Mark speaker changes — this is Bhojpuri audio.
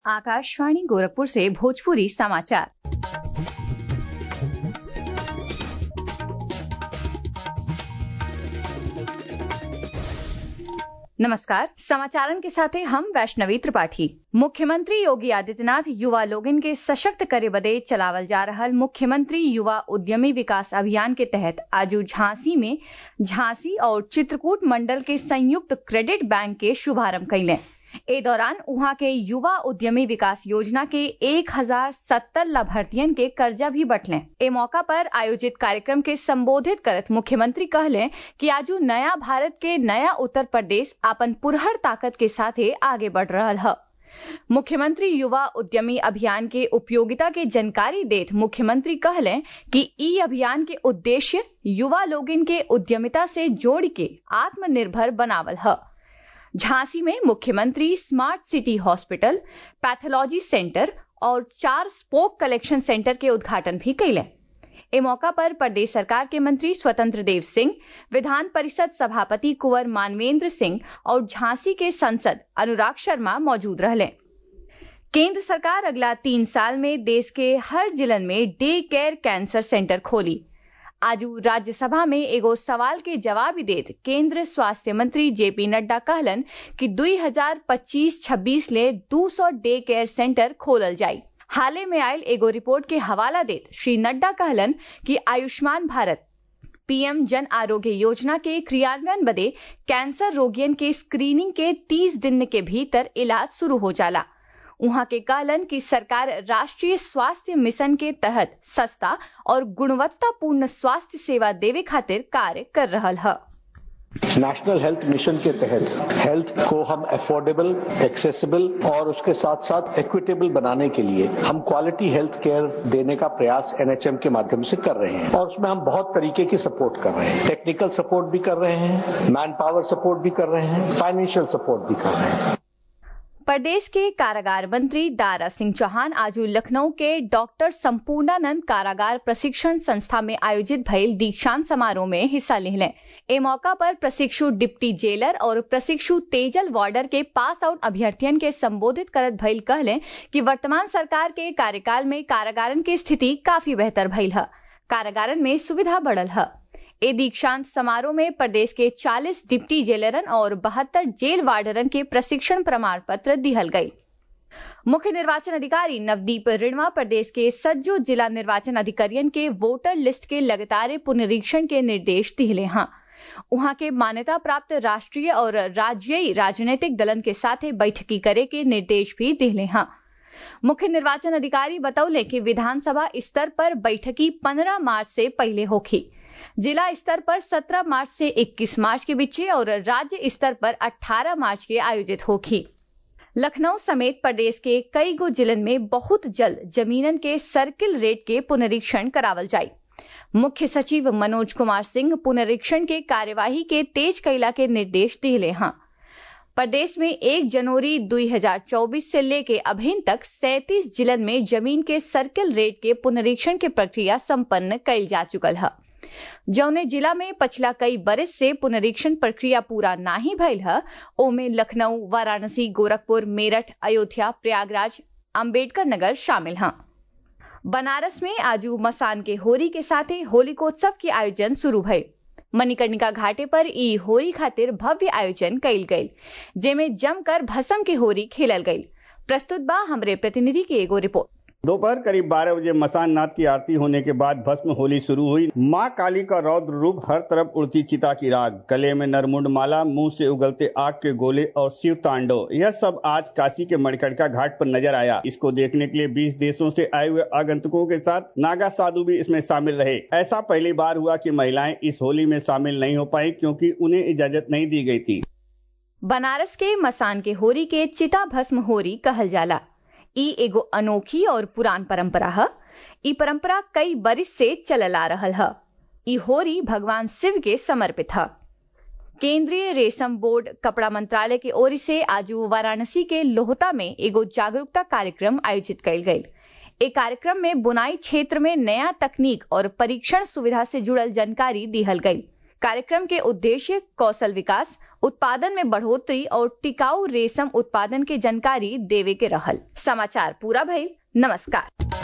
Speaker 1: आकाशवाणी गोरखपुर से भोजपुरी समाचार नमस्कार समाचारन के साथे हम वैष्णवी त्रिपाठी मुख्यमंत्री योगी आदित्यनाथ युवा लोगन के सशक्त करे बदे चलावल जा रहल मुख्यमंत्री युवा उद्यमी विकास अभियान के तहत आज झांसी में झांसी और चित्रकूट मंडल के संयुक्त क्रेडिट बैंक के शुभारंभ कैले ए दौरान उहाँ के युवा उद्यमी विकास योजना के एक हजार सत्तर लाभार्थियन के कर्जा भी बटले ए मौका पर आयोजित कार्यक्रम के संबोधित करत मुख्यमंत्री कहले कि आजू नया भारत के नया उत्तर प्रदेश अपन पुरहर ताकत के साथे आगे बढ़ रहा है मुख्यमंत्री युवा उद्यमी अभियान के उपयोगिता के जानकारी देत मुख्यमंत्री कहले कि ई अभियान के उद्देश्य युवा लोगन के उद्यमिता से जोड़ के आत्मनिर्भर बनावल है झांसी में मुख्यमंत्री smart city hospital pathology centre और चार स्पोक कलेक्शन सेंटर के उद्घाटन भी कैले ए मौका पर प्रदेश सरकार के मंत्री स्वतंत्र देव सिंह विधान परिषद सभापति कुंवर मानवेंद्र सिंह और झांसी के सांसद अनुराग शर्मा मौजूद रहे केंद्र सरकार अगला तीन साल में देश के हर जिलन में डे केयर कैंसर सेंटर खोली आज राज्यसभा में एगो सवाल के जवाब देत केंद्र स्वास्थ्य मंत्री जेपी नड्डा कहलन कि 2025-26 ले 200 डे केयर सेंटर खोलल जाई हाले में आयल एगो रिपोर्ट के हवाला देत श्री नड्डा कहलन कि आयुष्मान भारत पीएम जन आरोग्य योजना के क्रियान्वयन बदे कैंसर रोगियन के स्क्रीनिंग के 30 दिन के भीतर इलाज शुरू हो जाला उहाँ के कहलन कि सरकार राष्ट्रीय स्वास्थ्य मिशन के तहत सस्ता और गुणवत्तापूर्ण स्वास्थ्य सेवा देवे खातिर कार्य कर रहा है
Speaker 2: नेशनल हेल्थ मिशन के तहत हेल्थ को हम अफोर्डेबल एक्सेसिबल और उसके साथ साथ इक्विटेबल बनाने के लिए हम क्वालिटी हेल्थ केयर देने का प्रयास एनएचएम के माध्यम से कर रहे हैं और उसमें हम बहुत तरीके की सपोर्ट कर रहे हैं टेक्निकल सपोर्ट भी कर रहे हैं मैन पावर सपोर्ट भी कर रहे हैं फाइनेंशियल सपोर्ट भी कर रहे हैं
Speaker 1: प्रदेश के कारागार मंत्री दारा सिंह चौहान आज लखनऊ के डॉक्टर संपूर्णानंद कारागार प्रशिक्षण संस्था में आयोजित भइल दीक्षांत समारोह में हिस्सा लेले ए मौका पर प्रशिक्षु डिप्टी जेलर और प्रशिक्षु तेजल वार्डर के पास आउट अभ्यर्थियन के संबोधित करत भइल कहले कि वर्तमान सरकार के कार्यकाल में कारागारन की स्थिति काफी बेहतर भइल है कारागारन में सुविधा बढ़ल है ए दीक्षांत समारोह में प्रदेश के 40 डिप्टी जेलरन और बहत्तर जेल वार्डरन के प्रशिक्षण प्रमाण पत्र दिहल गयी मुख्य निर्वाचन अधिकारी नवदीप रिणवा प्रदेश के सज्जो जिला निर्वाचन अधिकारियन के वोटर लिस्ट के लगातार पुनरीक्षण के निर्देश दिले हैं वहां के मान्यता प्राप्त राष्ट्रीय और राज्यीय राजनीतिक दलन के साथ बैठकी करे के निर्देश भी दिले हैं मुख्य निर्वाचन अधिकारी बतौले कि विधानसभा स्तर पर बैठकी 15 मार्च से पहले होगी जिला स्तर पर 17 मार्च से 21 मार्च के बीच और राज्य स्तर पर 18 मार्च के आयोजित होगी लखनऊ समेत प्रदेश के कई गो जिलन में बहुत जल्द जमीनन के सर्किल रेट के पुनरीक्षण करावल जाये मुख्य सचिव मनोज कुमार सिंह पुनरीक्षण के कार्यवाही के तेज कैला के निर्देश दिले हैं प्रदेश में 1 जनवरी 2024 से लेके अभी तक 37 जिलन में जमीन के सर्किल रेट के पुनरीक्षण की प्रक्रिया संपन्न कैल जा चुकल है जौने जिला में पिछला कई बरस से पुनरीक्षण प्रक्रिया पूरा नहीं भइल है ओमे लखनऊ वाराणसी गोरखपुर मेरठ अयोध्या प्रयागराज अंबेडकर नगर शामिल हैं बनारस में आजू मसान के होरी के साथ होलिकोत्सव के आयोजन शुरू भये मणिकर्णिका घाटे पर ई होरी खातिर भव्य आयोजन कैल गयी जेमे जमकर भसम की होरी खेलल गयी प्रस्तुत बा हमरे प्रतिनिधि की एगो रिपोर्ट
Speaker 3: दोपहर करीब 12 बजे मसान नाथ की आरती होने के बाद भस्म होली शुरू हुई माँ काली का रौद्र रूप हर तरफ उड़ती चिता की राग गले में नरमुंड माला मुंह से उगलते आग के गोले और शिव तांडव यह सब आज काशी के मणिकर्णिका घाट पर नजर आया इसको देखने के लिए 20 देशों से आए हुए आगंतुकों के साथ नागा साधु भी इसमें शामिल रहे ऐसा पहली बार हुआ कि महिलाएं इस होली में शामिल नहीं हो पाई क्योंकि उन्हें इजाजत नहीं दी गई थी
Speaker 1: बनारस के मसान के होरी के चिता भस्म होरी कहल जाला ई एगो अनोखी और पुरान परंपरा है ई परंपरा कई बरिस से चलल आ रहल है ई होरी भगवान शिव के समर्पित है केंद्रीय रेशम बोर्ड कपड़ा मंत्रालय की ओर से आज वाराणसी के लोहता में एगो जागरूकता कार्यक्रम आयोजित कल गयी ए कार्यक्रम में बुनाई क्षेत्र में नया तकनीक और परीक्षण सुविधा से जुड़ल जानकारी दिहल गयी कार्यक्रम के उद्देश्य कौशल विकास उत्पादन में बढ़ोतरी और टिकाऊ रेशम उत्पादन के जानकारी देवे के रहल समाचार पूरा भइल नमस्कार